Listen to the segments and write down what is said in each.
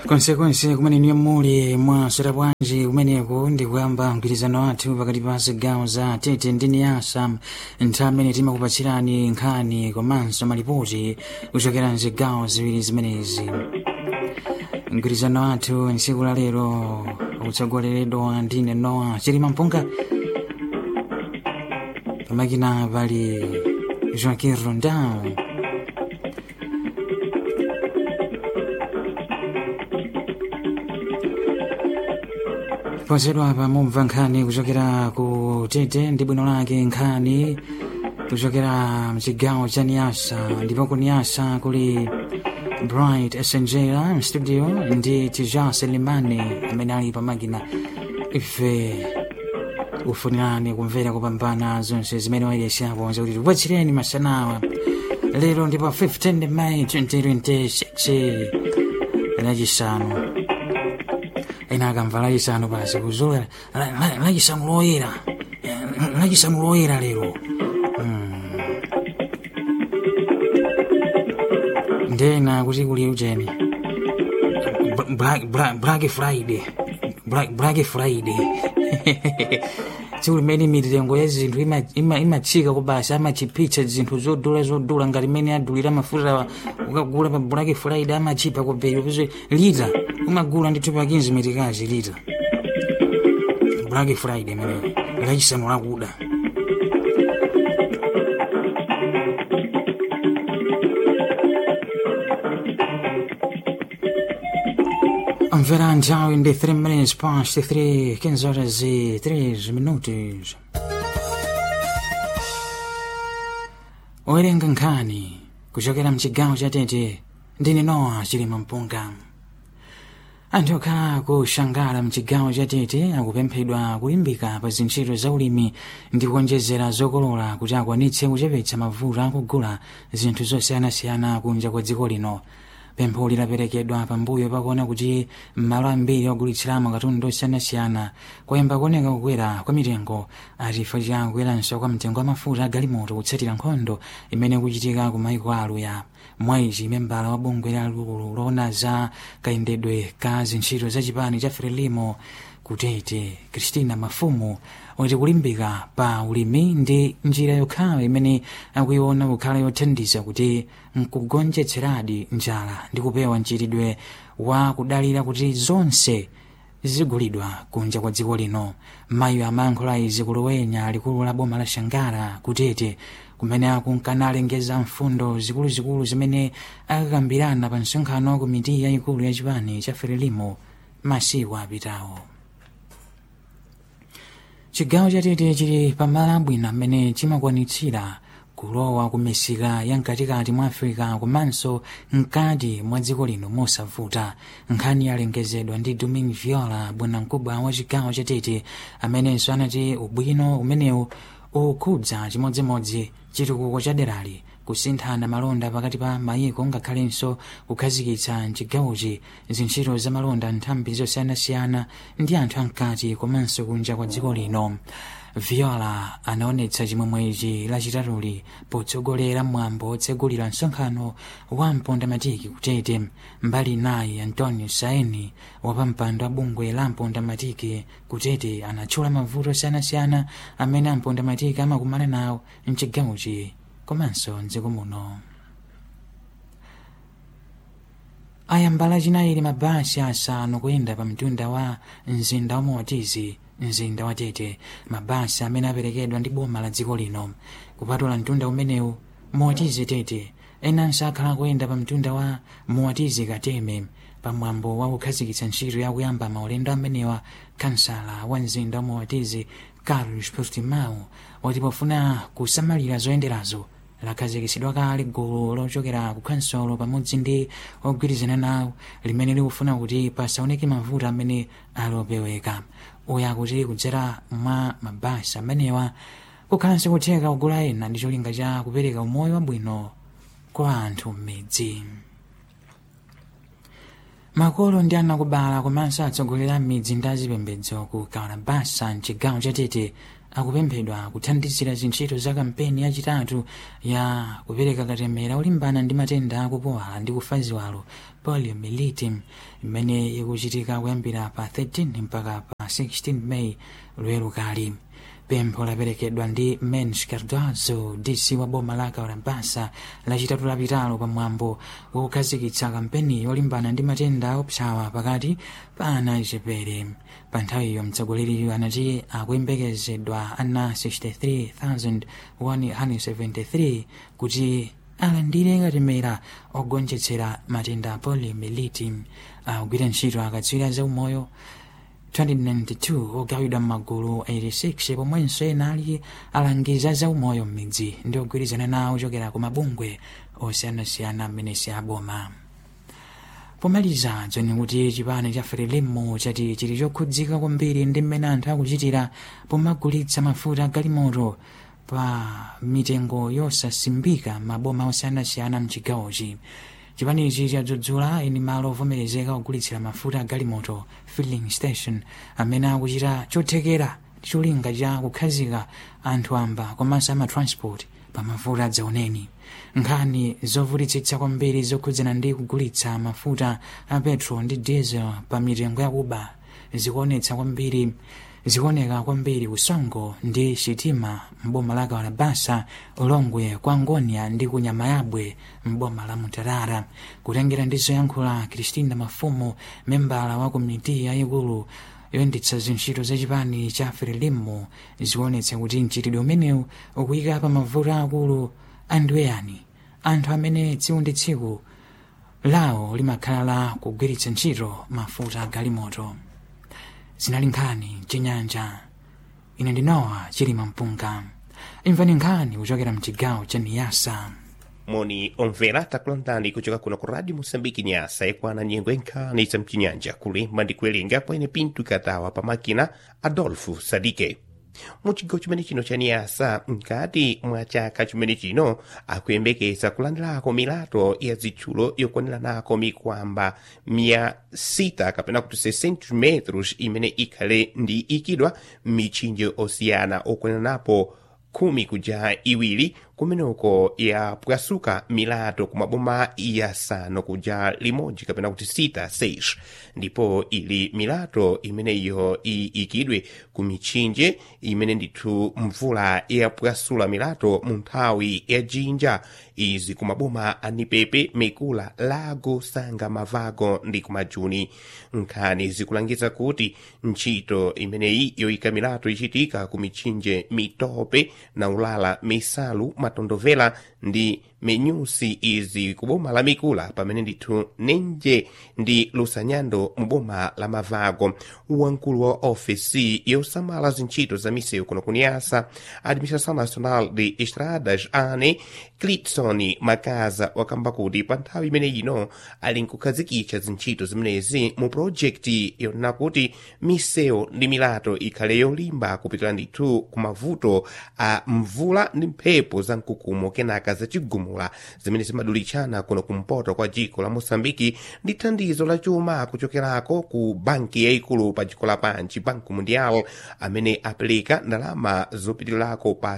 konsekonse kumene niyo muli mwasera bwanji kumeneko ndi kuyamba mgwirizano wathu pakati pa zigawo za tete ndi niyasa nthawi imene timakupatsirani nkhani komanso malipoti kuchokera mzigawo ziwiri zimenezi mgwirizano wathu ntsiku la lero utsogoleredwa ndine noa chilima mpunga pamakina pali joaquin rondao posedwa pa mumva nkhani kuchokera ku tete ndi bwino lake nkhani kuchokera mchigawo cha niyasa ndipo ku niyasa kuli bright essenjera mstudio ndi tija selimani amene ali pamakina ife kufunirani kumvera kupambana zonse zimene wayeshapo zakuti tipatsireni masanawa lero ndipo 15 May 2026 lachisanu ena akamva lachisanu basi kuzula lachisanu loyera lachisanu loyera lero ndena kuti kuli ujeni Black, Black, Black Friday Black, Black Friday tsiku limene mitengo ya zinthu imatsika ima, ima kubasa amachipitsa zinthu zodula zodula ngati imene adulira mafuta ukagula pa Black Friday amachipa kubeli upeze lita umagula ndithu pa 15 mitikazi lita Black Friday imene lachisanu lakuda Mvera nthawi ndi 3 minutes past 3 15 horas e 3 minutos owerenga nkhani kuchokera mchigawo cha tete ndine nowa chilima mpunga anthu okhala kushangala mchigawo cha tete akupemphedwa kulimbika pa zintchito za ulimi ndi kuonjezera zokolola kuti akwanitse kuchepetsa mavuto akugula zinthu zosiyanasiyana kunja kwa dziko lino pempho lidaperekedwa pambuyo pakuona kuti m'malo ambiri ogulitsiramo katundu osiyanasiyana kwayamba kuoneka kukwera kwa mitengo chifukwa cha kukweranso kwa mtengo wa mafuta agalimoto kutsatira nkhondo imene kuchitika ku maiko aluya mwaichi membala wa bungwe lalikulu loona za kayendedwe ka zintchito za chipani cha frelimo kutete kristina mafumu wati kulimbika pa ulimi ndi njira yokhayo imene akuiona kukhala yothandiza kuti nkugonjetseradi njala ndi kupewa mchitidwe wa kudalira kuti zonse zigulidwa kunja kwa dziko lino mayi amayankhula izi kulowenya likulu la boma la shangara kutete kumene akunkanalengeza mfundo zikuluzikulu zimene akakambirana pa msonkhano wa komiti yayikulu ya chipani cha frelimo masiku apitawo chigawo chatete chili pamalo abwino amene chimakwanitsira kulowa ku misika ya mkatikati mwa africa komanso mkati mwa dziko lino mosavuta nkhani yalengezedwa ndi domin viola bwanamkubwa wa chigawo chatete amenenso anati ubwino umenewu ukhudza chimodzimodzi chitukuko cha derali kusinthana malonda pakati pa mayiko ngakhalenso kukhazikitsa mchigawochi zintchito za malonda nthambi zosiyanasiyana ndi anthu amkati komanso kunja kwa dziko lino viola anaonetsa chimwemwechi lachitatuli potsogolera mwambo otsegulira msonkhano wa mpondamatiki kutete mbali naye antonio saini wapampando wa bungwe la mpondamatiki kutete anatchula mavuto osiyanasiyana amene ampondamatiki amakumana nawo mchigawochi komanso mdziko muno ayambala chinayili mabasi asanu kuyenda pa mtunda wa mzinda wa motizi mzinda wa tete mabasi amene aperekedwa ndi boma la dziko lino kupatula mtunda umenewu motizi tete enanso akhala kuyenda pa mtunda wa motizi kateme pamwambo wa kukhazikitsa ntchito yakuyamba maulendo amenewa kansala wa mzinda wa motizi carlos portimao wati pofuna kusamalira zoyenderazo lakhazikitsidwa kale gulu lochokera ku kansolo pamodzi ndi ogwirizana nawo limene likufuna kuti pasaoneke mavuto amene alopeweka uya akuti kudzera mwa mabasi amenewa kukhalanso kutheka kugula ena ndi cholinga cha kupereka umoyo wabwino kwa anthu m'midzi makolo ndi anakubala komanso atsogoleri a midzi ndi azipembedzo ku kalabasa mchigawo cha tete akupemphedwa kuthandizira zintchito za kampeni yachitatu ya kupereka katemera olimbana ndi matenda akupowa ndi kufa ziwalo poliomyelitis imene ikuchitika kuyambira pa 13 mpaka pa 16 meyi lwero kali pempho laperekedwa ndi mens cardozo dc wa boma la kaurabasa lachitatu lapitalo pamwambo wakukhazikitsa kampeni yolimbana ndi matenda opsawa pakati pa ana achepere pa nthawiyo mtsogoleriyo anati akuyembekezedwa ana 63173 kuti alandire katemera ogonjetsera matenda a poliomyelitis akugwira ntchito akatswiri zaumoyo 2092 ogawidwa m'magulu 86 pomwenso ena ali alangiza zaumoyo m'midzi ndi ogwirizana nawo ochokera ku mabungwe osiyanasiyana mmene si aboma pomaliza dzoni kuti chipani cha frelimo chati chili chokhudzika kwambiri ndi mmene anthu akuchitira pomagulitsa mafuta galimoto pa mitengo yosasimbika maboma osiyanasiyana mchigawochi chipanichi chadzudzula eni malo ovomerezeka ogulitsira mafuta a galimoto filling station amene akuchita chothekera ndi cholinga cha kukhazika anthu amba komanso amatransport pa mafuta adzaoneni nkhani zovutitsitsa kwambiri zokhudzana ndi kugulitsa mafuta a petrol ndi diesel pa mitengo yakuba zikuonetsa kwambiri zikuoneka kwambiri usongo ndi sitima m'boma la kawarabasa ulongwe kwa ngonia ndi kunyamayabwe m'boma la mutarara kutengera ndi zoyankhula kristina mafumu membala wa komiti yayikulu yoyendetsa zintchito zachipani cha frelimo zikuonetsa kuti mchitidwe umenewu ukuyika pa mavuto akulu andiweyani anthu amene tsiku ndi tsiku lawo limakhala la kugwiritsa ntchito mafuta a galimoto zinali nkhani chinyanja ine ndinowa chilima mpunga imvani nkhani kuchokera mchigawo cha niyasa moni omvera takulandani kuchoka kuno ku radio moçambique nyasa ikwana nyengo enkhani za mchinyanja kulemba ndi kuwerenga kwene pinto katawa pa makina adolfo sadike muchigawo chimene chino cha niyasa mkati mwa chaka chimene chino akuyembekeza kulandirako milato ya zitchulo yokwaniranako mikwamba mia sita kapena kuti 600 metros imene ikhale ndi ikidwa m'mitchinje osiyana okwaniranapo khumi kuja iwiri kumeneko yapwasuka milato ku maboma yasanu kuja limodzi kapena kuti sita seis ndipo ili milato imeneyo iyikidwe ku mitchinje imene ndithu mvula yapwasula milato mu nthawi ya jinja izi ku maboma a nipepe mikula lago sanga mavago ndi kumajuni nkhani zikulangiza kuti ntchito imeneyi yoyika milato ichitika ku mitchinje mitope na ulala misalu matondovela ndi menyusi izi ku boma la mikula pamene ndithu nenje ndi lusanyando mu boma la mavago wamkulu wa ofesi yosamala zintchito za misewu kuno kuniyasa administração nacional de estradas ane clipson makaza wakamba kuti pa nthawi imene ino ali nkukhazikitsa zintchito zimenezi mu projekti yonena kuti misewu ndi milato ikhale yolimba kupitira ndithu ku mavuto a mvula ndi mphepo za mkukumo kenaka zachigumula zimene zimadulitchana kuno kumpoto kwa dziko la moçambiki ndi thandizo la chuma kuchokerako ku banki yayikulu pa dziko lapansi banco mundial amene apereka ndalama zopitirako pa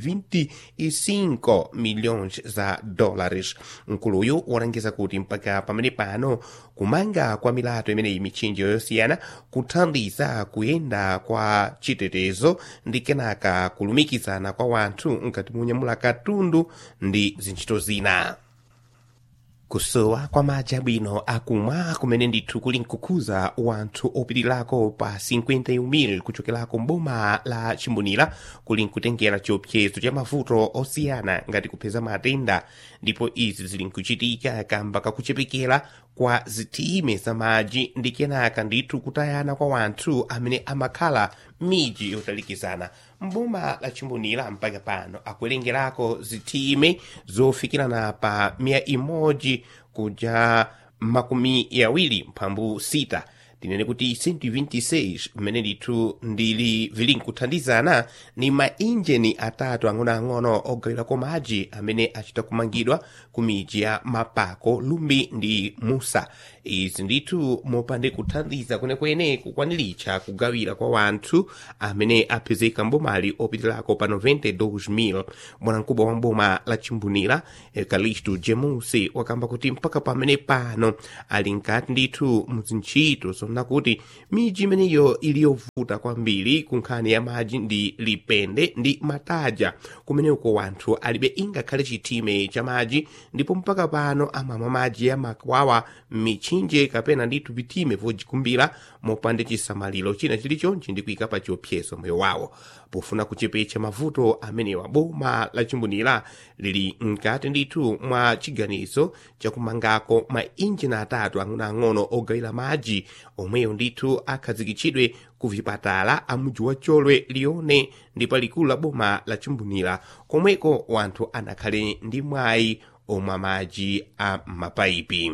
125 milhões za dólares mkuluyu walangiza kuti mpaka pamene pano kumanga kwa milato imeneyi mitchinje yosiyana kuthandiza kuyenda kwa chitetezo ndi kenaka kulumikizana kwa wanthu nkati munyamula katundu ndi zintchito zina kusowa kwa madzi abwino akumwa kumene ndithu kuli nkukhuza wanthu opitirako pa 51,000 kuchokerako mboma la chimbonera kuli nkutengera chiopsezo cha mavuto osiyana ngati kupeza matenda ndipo izi zili nkuchitika kamba kakuchepekera kwa zitime za madzi ndi kenaka ndithu kutayana kwa wanthu amene amakhala miji yotalikizana mboma la chimbonera mpaka pano akuwerengerako zitime zofikirana pa mia imodzi kuja makumi yawiri mphambu sita tinene kuti 126 mmene ndithu ndili vili nkuthandizana ni mainjini atatu ang'onoang'ono ogawirako madzi amene achita kumangidwa ku midzi ya mapako lumbi ndi musa izi ndithu mopande kuthandiza kwenekwene kukwaniritsa kugawira kwa wanthu amene apezeka mbomali opitirako pa 92,000 bwanamkubwa wa mboma la chimbunira ekalistu jemusi wakamba kuti mpaka pamene pano ali nkati ndithu muzintchito zonna kuti midzi imeneyo ili yovuta kwambiri ku nkhani ya madzi ndi lipende ndi mataja kumeneko wanthu alibe ingakhale chitime cha madzi ndipo mpaka pano amamwa madzi ya makwawa mitchinje kapena ndithu vitime vojikumbira mopande chisamaliro china chilichonchi ndi kuyika pa chiopsezo moyo wawo pofuna kuchepetsa mavuto amenewa boma la chimbunira lili mkati ndithu mwa chiganizo chakumangako mainjini atatu ang'onoang'ono ogawira madzi omweyo ndithu akhazikitsidwe ku vipatala a mudzi wa cholwe lione ndi palikulu la boma la chimbunira komweko wanthu anakhale ndi mwayi omwa madzi a mapaipi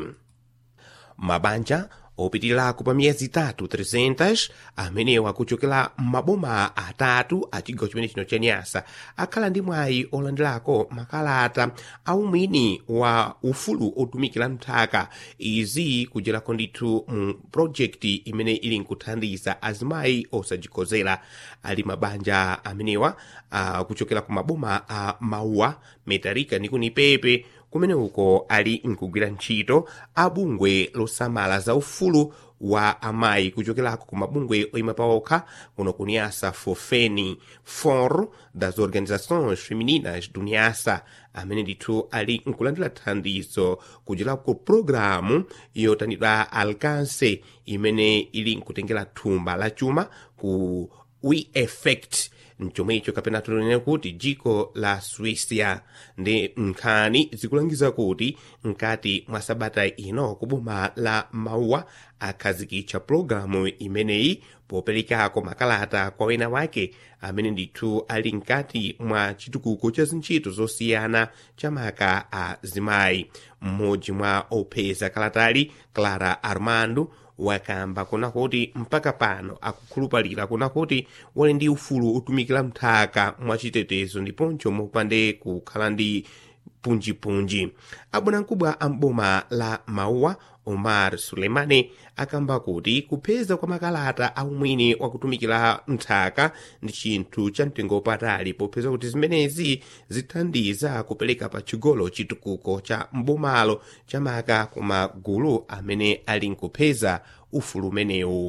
mabanja opitirako pa miyezi itatu 300 amenewa kuchokera m'maboma atatu a chigawo chimene chino cha nyasa akhala ndi mwayi olandirako makalata aumwini wa ufulu otumikira nthaka izi kujerako ndithu mu projekti imene ili nkuthandiza azimayi osajikozera ali mabanja amenewa uh, kuchokera ku maboma a uh, mauwa metarika ndi kunipepe kumene uko ali nkugwira ntchito abungwe losamala za ufulu wa amayi kuchokerako ku mabungwe oyima paokha kuno kuniasa fofeni for das organizações femininas do niasa amene ndithu ali nkulandira thandizo kuchokera ku programu yotanidwa alcance imene ili nkutengera thumba la chuma ku we effect mchomwecho kapena tunene kuti dziko la swisia ndi nkhani zikulangiza kuti mkati mwa sabata ino kuboma la mauwa akhazikitsa pologalamu imeneyi poperekako makalata kwa wena wake amene ndithu ali mkati mwa chitukuko cha zintchito zosiyana chamaka a zimayi mmodzi mwa opeza kalatali clara armando wakamba kuna kuti mpaka pano akukhulupalira kuna kuti wali ndi ufulu otumikira mthaka mwachitetezo ndiponso mopande kukhala ndi punjipunji abwanamkubwa a mboma la mauwa omar suleimani akamba kuti kupeza kwa makalata aumwini wakutumikira mthaka ndi chinthu cha mtengo patali popeza kuti zimenezi zithandiza kupereka pa chigolo chitukuko cha mbomalo chamaka ku magulu amene ali nkupeza ufulu umenewu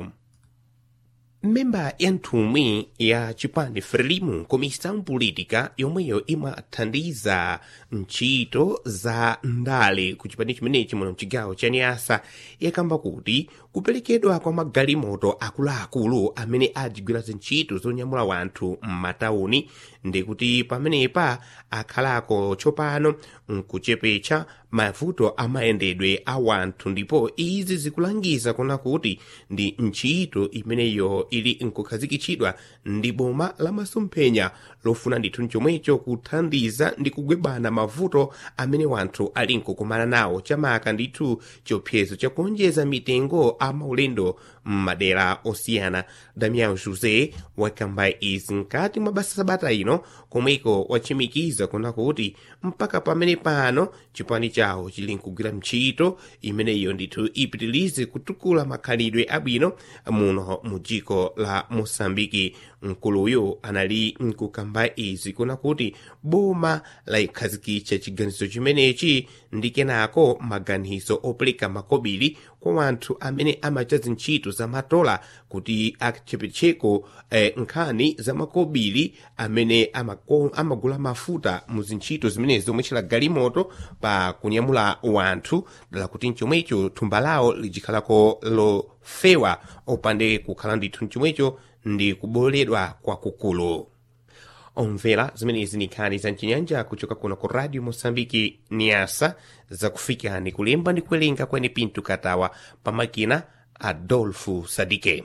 memba ya nthumwi ya chipani frelimu komisiyo politika yomweyo imathandiza ntchito za ndale ku chipani chimenechi muno mchigawo cha niasa yakamba kuti kuperekedwa kwa magalimoto akuluakulu amene adzigwira zintchito zonyamula wanthu m'matauni ndikuti pamenepa akhalako tsopano nkuchepetsa mavuto amayendedwe a wanthu ndipo izi zikulangiza kuna kuti ndi ntchito imeneyo ili nkukhazikitsidwa ndi boma la masomphenya lofuna ndithu mchomwecho kuthandiza ndi kugwebana mavuto amene wanthu ali nkukumana nawo chamaka ndithu chiopsezo chakuonjeza mitengo a maulendo m'madera osiyana damian josé wakamba izi mkati mwa basa sabata ino komweko wachimikiza kuna kuti mpaka pamene pano chipani chawo chili nkugwira ntchito imeneyo ndithu ipitilize kutukula makhalidwe abwino muno mu dziko la mosambiki mkuluyu anali nkukamba izi kuna kuti boma laikhazikitsa chiganizo chimenechi ndi kenako maganizo opereka makobiri kwa wanthu amene amacha zintchito za matola kuti achepetseko eh, nkhani za makobiri amene amako, amagula mafuta mu zintchito zimenezi zomwetchera galimoto pa kunyamula wanthu dala kuti mchomwecho thumba lawo lijikhalako lofewa opande kukhala ndithu mchomwecho ndi kuboledwa kwakukulu omvera zimenezi ni nkhani za mchinyanja kuchoka kuno ku radio mosambiki niasa zakufikani kulemba ndi kuwerenga kwene pinto katawa pamakina adolfo sadike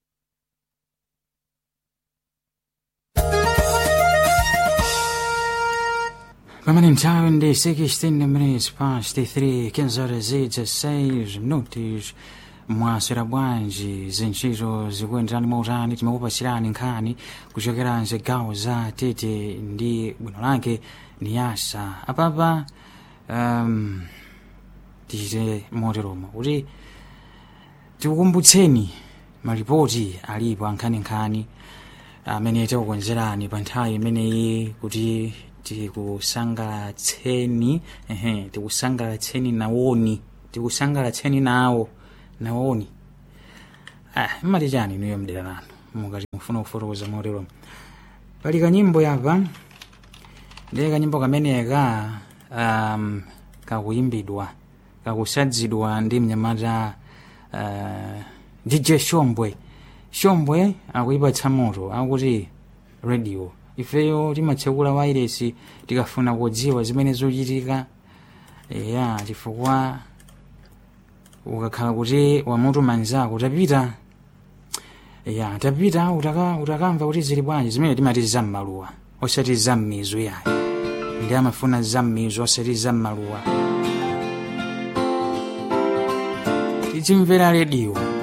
pamene nthawi ndi 16 minutes past 3 15 horas e 16 minutos mwaswera bwanji zintchito zikuyenderani mautani timakupasirani nkhani kuchokera mzigawo za tete ndi bwino lake ni yasa apapa um, tichite moteromo kuti tikukumbutseni malipoti alipo ankhaninkhani amene tikukonzerani pa nthawi imeneyi kuti tikusangalatseni ehe tikusangalatseni nawoni tikusangalatseni nawo nawoni ah, mmati chani inuyo mdera lanu mukati mufuna kufotokoza motero pali kanyimbo yapa ndiye kanyimbo kameneka um, kakuyimbidwa kakusadzidwa ndi mnyamata uh, dj shombwe shombwe akuyipatsa moto akuti radio ifeyo timatsekula wairesi tikafuna kudziwa zimene zochitika ya chifukwa ukakhala kuti wamutuma nzako tapita ya tapita utaka, utakamva kuti zili bwanji zimene timati zammaluwa osati zammizu yayo ndi amafuna zammizu osati zammaluwa tichimvera rediyo